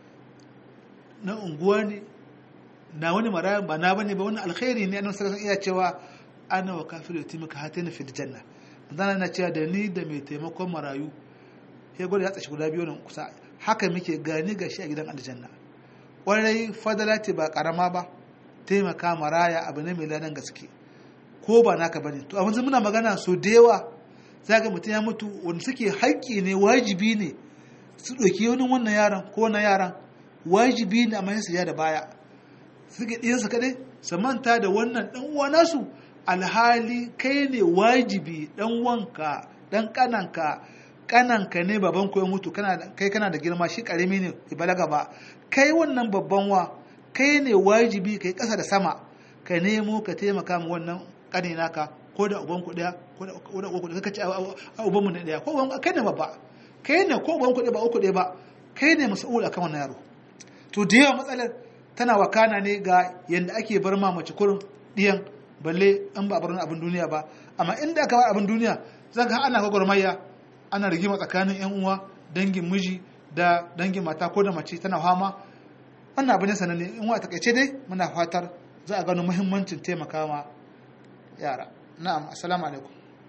na unguwa ne na wani marayu ba na bane ba wani alkhairi ne annabi sallallahu alaihi iya cewa ana wa kafiru yatimaka hatina fil janna manzana na cewa da ni da mai taimakon marayu ya gwada ya tsashi guda biyu nan kusa haka muke gani ga shi a gidan aljanna ƙwarai fadala ce ba ƙarama ba taimaka maraya abu ne mai ladan gaske ko ba naka bane to abin muna magana so da yawa za ga mutum ya mutu wanda suke haƙƙi ne wajibi ne su ɗauki wani wannan yaran ko wannan yaran wajibi ne amma su ya da baya suke ɗiyansa kaɗai su manta da wannan ɗan uwa nasu alhali kai ne wajibi ɗan wanka ɗan ƙananka kananka ne baban ku ya mutu kai kana da girma shi karami ne ya balaga ba kai wannan babban wa kai ne wajibi kai kasa da sama ka nemo ka taimaka ma wannan kane naka ko da uban ku daya ko da uban ku daya kace a uban mu ne daya ko uban kai ne babba kai ne ko uban ku daya ba uku daya ba kai ne mas'ul akan wannan yaro to da yawa matsalar tana wakana ne ga yanda ake bar ma mace kurin diyan balle an ba bar abin duniya ba amma inda aka bar abin duniya zaka ana gwagwarmaya ana rigima tsakanin yan uwa dangin miji da dangin mata ko da mace tana fama wannan abu ne sananne in wa takaice dai muna fatar za a gano muhimmancin taimaka ma yara na'am assalamu alaikum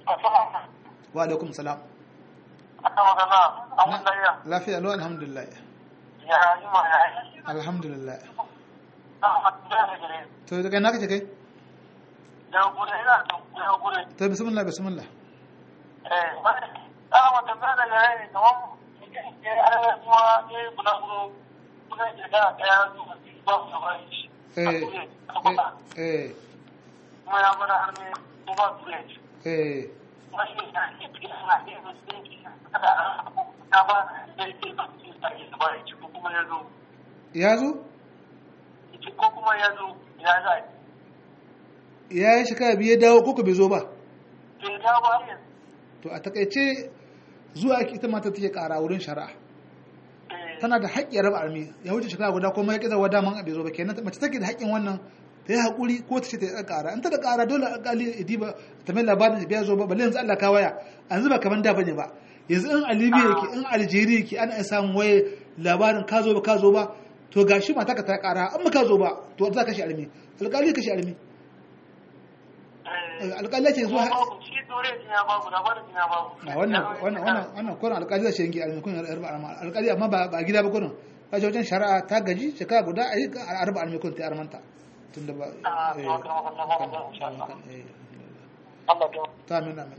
wa alaikum salam lafiya lo alhamdulillah alhamdulillah to daga na kace kai to bismillah bismillah eh a wata bada ya yi kamar ya yi kuma ya yi bulaguro kuna shekara ɗaya zuwa ba su ba shi eh kuma ya bada har ne kuma su ne eh kuma shi ne ya ke suna iya musulunci kada a ba da ya ke ba su a yi ba ya ci ko kuma ya zo ya zo ko kuma ya zo ya za ya yi shekara biyu ya dawo ko bai zo ba ke ta ba yanzu to a takaice zuwa ake ita mata take kara wurin shari'a tana da haƙƙi raba armi ya wuce shekara guda kuma ya kiza wada man bai zo ba kenan mace take da haƙƙin wannan ta yi haƙuri ko ta ce ta yi ƙara in ta da ƙara dole alƙali ya diba ta mai labarin da biya zo ba balle yanzu Allah ka waya yanzu ba kamar da bane ba yanzu in a Libya yake in Algeria yake ana iya samun waye labarin ka zo ba ka zo ba to gashi mata ka ta ƙara in ba ka zo ba to za ka shi armi alƙali ka shi armi alƙali ce zuwa shi dore ya babu da bada ya babu a wannan wannan wannan wannan kurin alƙali zai yanke alƙali kun arba arma alƙali amma ba ba gida ba kurin ka je wajen shari'a ta gaji shekara guda a yi arba arma kun ta armanta tunda ba Ah, to haka ma wannan ba ba insha Allah Allah ya ta min amin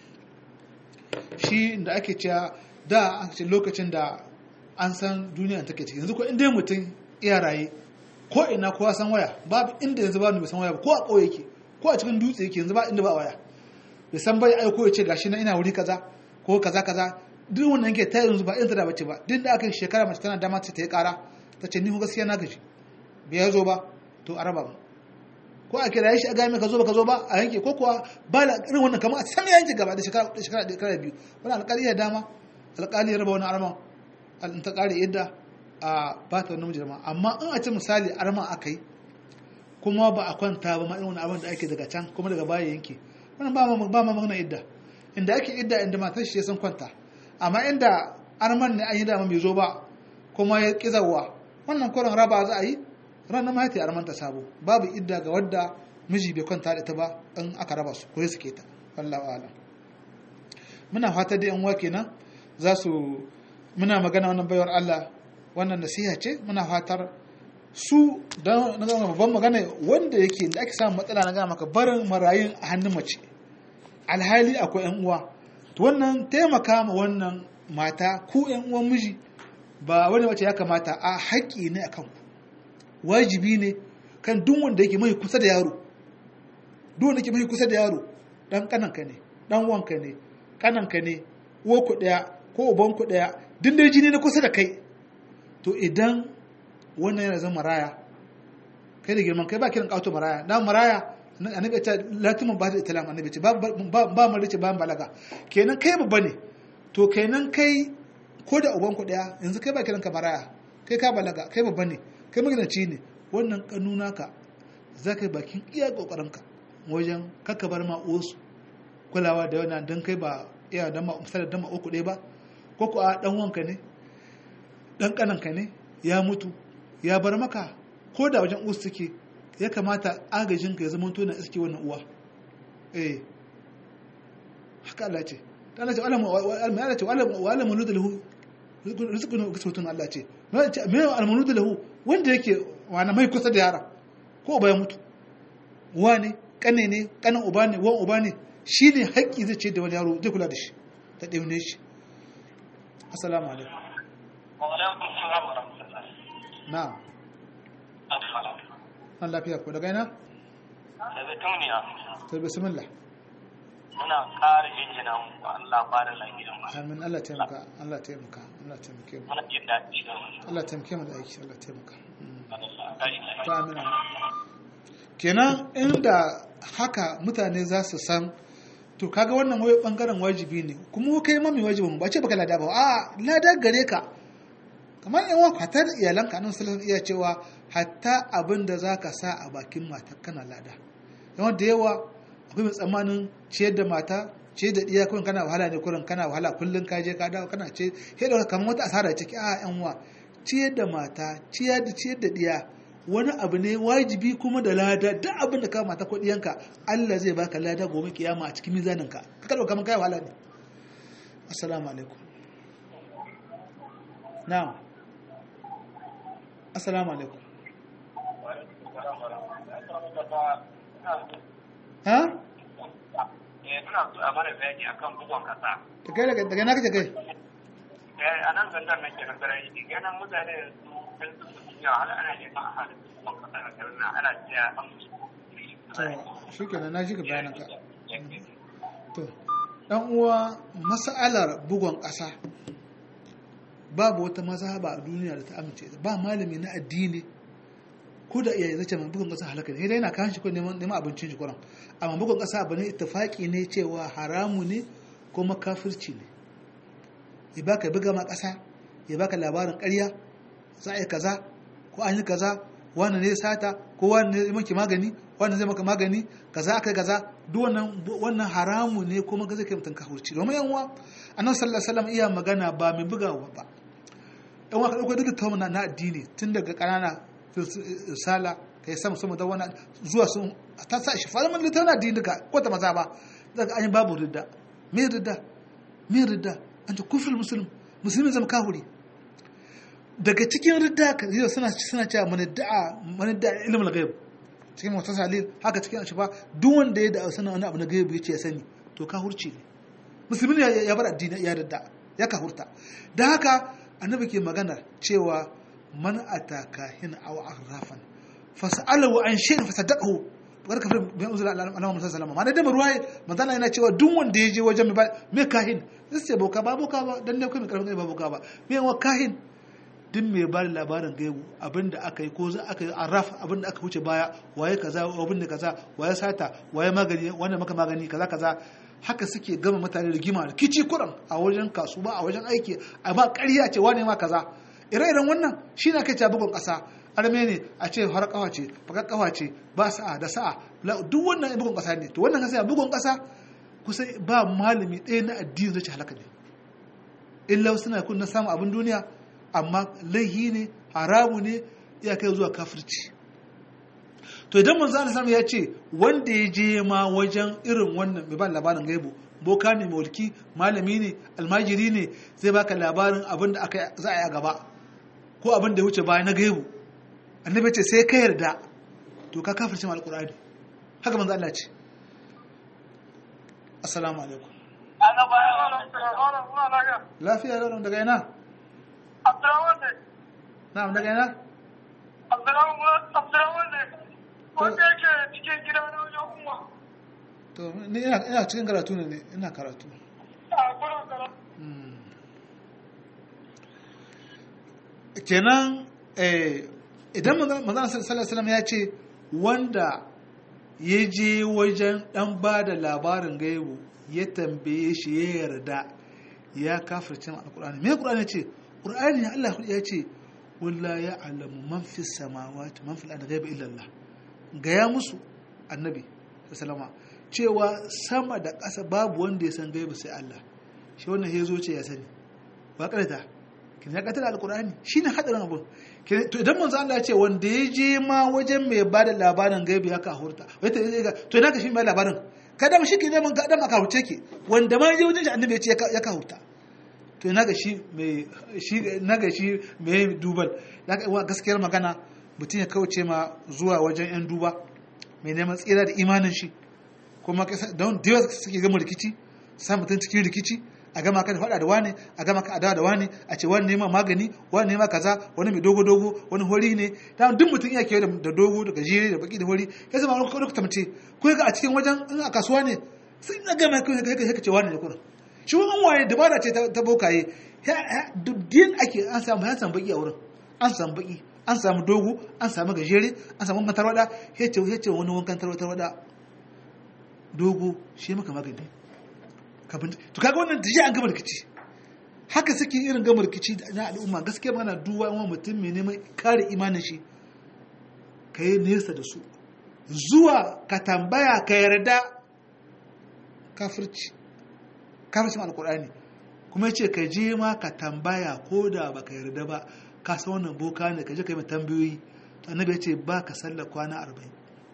shi da ake cewa da an ce lokacin da an san duniya take ciki yanzu ko inda mutum iya raye ko ina kowa san waya babu inda yanzu ba bai san waya ba ko a ƙauye yake ko a cikin dutse yake yanzu ba inda ba waya bai san bai aiko ya ce gashi na ina wuri kaza ko kaza kaza duk wannan yake ta yanzu ba irin ta da bace ba duk da aka yi shekara mace tana dama ta yi kara ta ce ni ko gaskiya na gaji bai zo ba to a raba mu ko a kira shi a gami ka zo ba ka zo ba a yanke ko kuwa ba la irin wannan kamar a sami yanke gaba da shekara da shekara da shekara biyu wani alƙali ya dama alƙali ya raba wani arman in ta ƙare yadda a ba ta wani mijirma amma in a ce misali arman aka yi kuma ba a kwanta ba ma irin wani abin da ake daga can kuma daga baya yanke wannan ba ma ba ma magana idda inda ake idda inda matar shi ya san kwanta amma inda arman ne an yi dama bai zo ba kuma ya kizawa wannan kurin raba za a yi ranar mahaifi a ramanta sabo babu idda ga wadda miji bai kwanta da ita ba in aka raba su ko ya suke ta wallahu alam muna fata da yan uwa kenan za su muna magana wannan baiwar Allah wannan nasiha ce muna fatar su dan na gama babban magana wanda yake da ake samun matsala na gama maka barin marayun a hannun mace alhali akwai yan uwa to wannan taimaka ma wannan mata ku yan uwan miji ba wani wace ya kamata a haƙƙi ne akan ku wajibi ne kan duk wanda yake mai kusa da yaro duk wanda yake mai kusa da yaro dan kananka ne dan wanka ne kananka ne uwa ku daya ko uban ku daya duk dai jini na kusa da kai to idan wannan yana zama maraya kai da girman kai ba kiran kauto maraya dan maraya annabi ta latimin ba da italam annabi ce ba ba marice ba balaga kenan kai babba ne to kenan kai ko da uban ku daya yanzu kai ba kiran ka maraya kai ka balaga kai babba ne kai maganaci ne wannan kanuna ka za ka yi bakin iya kokarinka wajen kaka bar ma'osu kulawa da wannan don kai ba iya da misalar dama uku ɗaya ba ko ku a ɗan wanka ne ɗan ƙananka ne ya mutu ya bar maka ko da wajen usu suke ya kamata agajinka ya zama tona iske wannan uwa eh haka Allah ce ta Allah ce Allah ce wa alamu da lahu rizqun kisbatun Allah ce me almanu da lahu wanda yake wani mai kusa da yara ko uba ya mutu uwa ne kane ne kanan uba ne wan uba ne shi ne haƙƙi zai ce da wani yaro zai kula da shi ta ɗaune shi assalamu alaikum na'am an lafiya ko daga ina daga tumniya to bismillah muna ƙara jinjina mu Allah ba da lafiya amin Allah taimaka Allah taimaka Allah taimake mu muna jin daɗi da mu Allah taimake mu da aiki Allah taimaka Allah to amin kenan inda haka mutane za su san to kaga wannan wai bangaren wajibi ne kuma kai mami wajibin ba ce baka lada ba a lada gare ka kamar yan wa hatta da iyalanka nan sallallahu iya cewa hatta abin da zaka sa a bakin mata kana lada yawan da yawa akwai mai tsammanin ciyar da mata ciyar da iya kurin kana wahala ne kurin kana wahala kullum ka je ka dawo kana ce sai da kamar wata asara ciki a yan wa ciyar da mata ciyar da ciyar da diya wani abu ne wajibi kuma da lada duk abin da ka mata ko diyanka Allah zai baka lada gobe kiyama a cikin mizaninka ka dauka kamar kai wahala ne assalamu alaikum na'am assalamu alaikum ha ina so a mana bayani akan bugun kasa da kai daga daga na kace kai a nan zandar nake na sarai ganin mutane su kan su duniya har ana neman a halin bugun kasa a garin nan ana cewa an musu to shikenan na ji ka bayanan ka to dan uwa mas'alar bugon ƙasa babu wata mazhaba a duniya da ta amince ba malami na addini ko da iyaye zace mai bugun ƙasa halaka ne sai dai yana kan shi ko neman neman abincin shi kuran amma bugun ƙasa abu ne ittifaqi ne cewa haramu ne kuma kafirci ne ya baka buga ma ƙasa ya baka labarin ƙarya za a yi kaza ko an yi kaza wani ne sata ko wani ne maki magani wani zai maka magani kaza aka kaza duk wannan wannan haramu ne kuma ga zai kai mutum kafirci domin yan uwa annabi sallallahu alaihi wasallam iya magana ba mai bugawa ba yan uwa ka dauko duk tauna na addini tun daga kanana sala kai sama sama da wannan zuwa sun ta sa shi fara mun littafin addini duka ko ta maza ba daga an yi babu ridda me ridda me ridda anta kufrul muslim musulmi zama kafiri daga cikin ridda ka yau suna suna cewa man da'a man da'a ilmul ghaib cikin wata salil haka cikin ashifa duk wanda ya da'a sanin wani abu na gaibu yace ya sani to kafirci ne musulmi ya ya bar addini ya ridda ya kafurta da haka annabi ke magana cewa man ataka hin aw arrafan fas'alahu an shay'in fasaddaqahu bar kafir bayan uzula Allah Muhammad sallallahu alaihi wasallam da ruwaya manzana yana cewa duk wanda ya je wajen mai kahin sai ce boka ba boka ba dan ne kai mai karfin ba boka ba me wa kahin duk mai ba labarin gaibu abinda aka yi ko za aka yi arraf abinda aka wuce baya waye kaza abinda kaza waye sata waye magani wanda maka magani kaza kaza haka suke gama mutane rigima kici kuran a wajen kasuwa a wajen aiki amma ƙarya ce wane ma kaza ire-iren wannan shi na kai bugun ƙasa arme ne a ce har kawa ce bakar kawa ce ba sa'a da sa'a duk wannan bugun ƙasa ne to wannan kasa bugun ƙasa kusa ba malami ɗaya na addini zai ci halaka ne illa suna kun na samun abin duniya amma laihi ne haramu ne ya kai zuwa kafirci to idan manzo Allah ya ce wanda ya je ma wajen irin wannan mai ba labarin gaibu boka ne mulki malami ne almajiri ne zai baka labarin abin da aka za a yi a gaba ko abin da ya wuce baya na gaibu annabi ce sai ka yarda to ka kafirce alqur'ani haka manzo Allah ce assalamu alaikum lafiya lau daga ina Abdurrahman ne. na'am daga ina Abdurrahman ne. Wanda yake cikin gida na wajen umma. to ni ina ina cikin karatu ne ne ina karatu A kuna kara. kenan eh idan manzon sallallahu alaihi wasallam ya ce wanda ya je wajen dan ba da labarin gaibu ya tambaye shi ya yarda ya kafirce alqur'ani me qur'ani ce qur'ani ne Allah ya ce walla ya alamu man fi samawati man fil ardi ghaiba illa Allah gaya musu annabi sallama cewa sama da ƙasa babu wanda ya san gaibu sai Allah shi wannan ya zo ce ya sani ba karanta kin ya katar alqur'ani shine hadarin abu to idan manzo Allah ya ce wanda ya je ma wajen mai bada labarin gaibu ya kahurta wai ta to ina ka shi mai labarin kada mu shi ke neman ga dan aka huce ke wanda ma ya je wajen shi annabi ya ce ya kahurta to ina ga shi mai shi na ga shi mai dubal gaskiyar magana mutum ya kauce ma zuwa wajen yan duba mai neman tsira da imanin shi kuma don da yawa suke gama rikici sa mutum cikin rikici a gama ka da faɗa da wani a gama ka adawa da wani a ce wani nema magani wani nema kaza wani mai dogo dogo wani hori ne da duk mutum iya kewa da dogo da gajere da baki da hori ya zama wani kawai tamce ko ga a cikin wajen in a kasuwa ne sun na gama kai kai kai ce wani ne kuna shi wani waye dabara ce ta bokaye duk din ake an samu ya samu baki a wurin an samu baki an samu dogo an samu gajere an samu matarwada ya ce wani wankan tarwada dogo shi maka magani to kaga wannan da an gama rikici haka suke irin gama rikici na al'umma gaskiya mana duwa wani mutum mai neman kare imanin shi ka yi nesa da su zuwa ka tambaya ka yarda kafirci kafircin alkur'ani kuma ce ka je ma ka tambaya ko da ba ka yarda ba ka san wannan boka ne ka je ka yi tambayoyi to annabi ya ce ba ka sallar kwana arba'in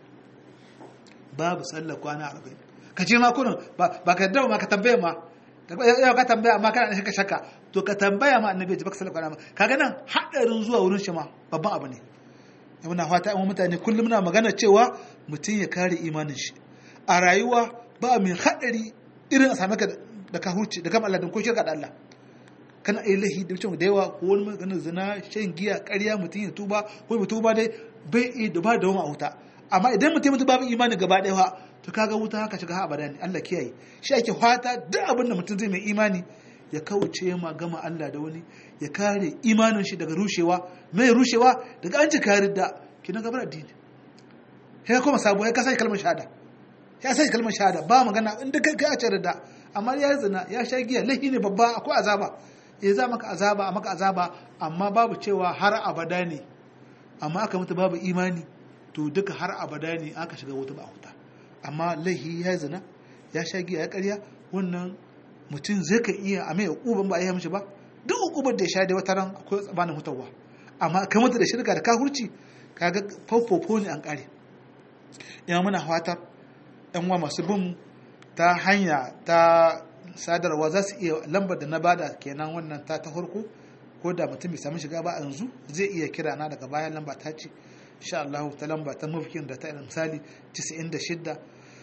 babu sallar kwana arba'in ka ce ma kurin ba ka yarda ma ka tambaya ma yau ka tambaya amma kana shaka shaka to ka tambaya ma annabi ya ce baka sallar kwana kaga nan hadarin zuwa wurin shi ma babban abu ne muna fata an mutane kullum muna magana cewa mutum ya kare imanin shi a rayuwa ba mai hadari irin a same ka da ka huce da kama Allah ko shirka da Allah kana yi lahi da mutum da yawa ko wani maganar zina shan giya ƙarya mutum ya tuba ko ya tuba dai bai iya da ba da wani a wuta amma idan mutum mutu babu imani gaba ɗaya to kaga wuta haka shiga ha abada ne Allah kiyaye shi ake fata duk abin da mutum zai mai imani ya kauce ma gama Allah da wani ya kare imanin shi daga rushewa mai rushewa daga an ci kare da kina gabar addini sai kuma sabo ya kasance kalmar shahada ya sai kalmar shahada ba magana inda kai kai a ce da amma ya zina ya sha giya laifi ne babba akwai azaba eh za maka azaba a maka azaba amma babu cewa har abada ne amma aka mutu babu imani to duka har abada ne aka shiga wuta ba huta amma laihi ya zina ya sha giya ya karya wannan mutum zai ka iya a mai hukuban ba a yi mishi ba duk hukubar da ya sha da wata ran akwai tsabanin hutawa amma ka mutu da shirka da kahurci kaga fofofo ne an kare ina muna fatar yan uwa masu bin ta hanya ta sadarwa za su iya lambar da na bada kenan wannan ta ta farko ko da mutum bai samu shiga ba a yanzu zai iya kira na daga bayan lamba ta ce insha Allah ta lamba ta mafikin da ta misali 96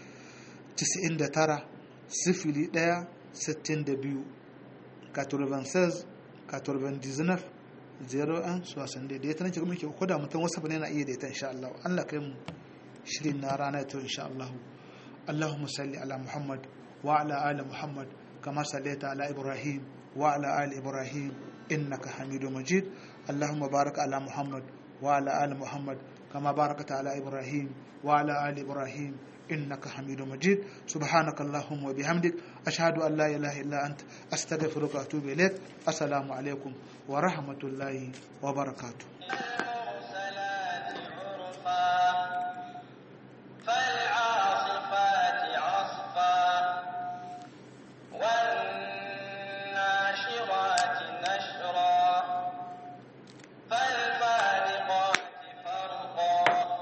99 sifili 1 62 96 99 01 60 da ya tana kuma ke ko da mutum wasu bane na iya da ita insha Allah Allah kai mu shirin na rana ta insha Allah اللهم صل على محمد وعلى آل محمد كما صليت على إبراهيم وعلى آل إبراهيم إنك حميد مجيد اللهم بارك على محمد وعلى آل محمد كما باركت على إبراهيم وعلى آل إبراهيم إنك حميد مجيد سبحانك اللهم وبحمدك أشهد أن لا إله إلا أنت أستغفرك وأتوب إليك السلام عليكم ورحمة الله وبركاته المرسلات عرفا فالعاصفات عصفا والناشرات نشرا فالفارقات فرقا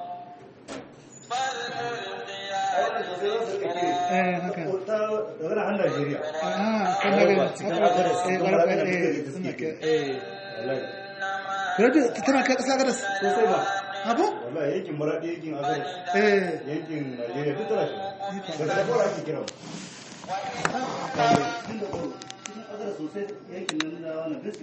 فالملقيات ذكرا eh haka daga nan Najeriya ah kan daga suna ke eh radio tana kai kasa gadas sosai ba abu wallahi yankin maradi yankin agar eh yankin Najeriya duk tana shi daga da kora ake kira mu. Cikin agar sosai yankin nan da wannan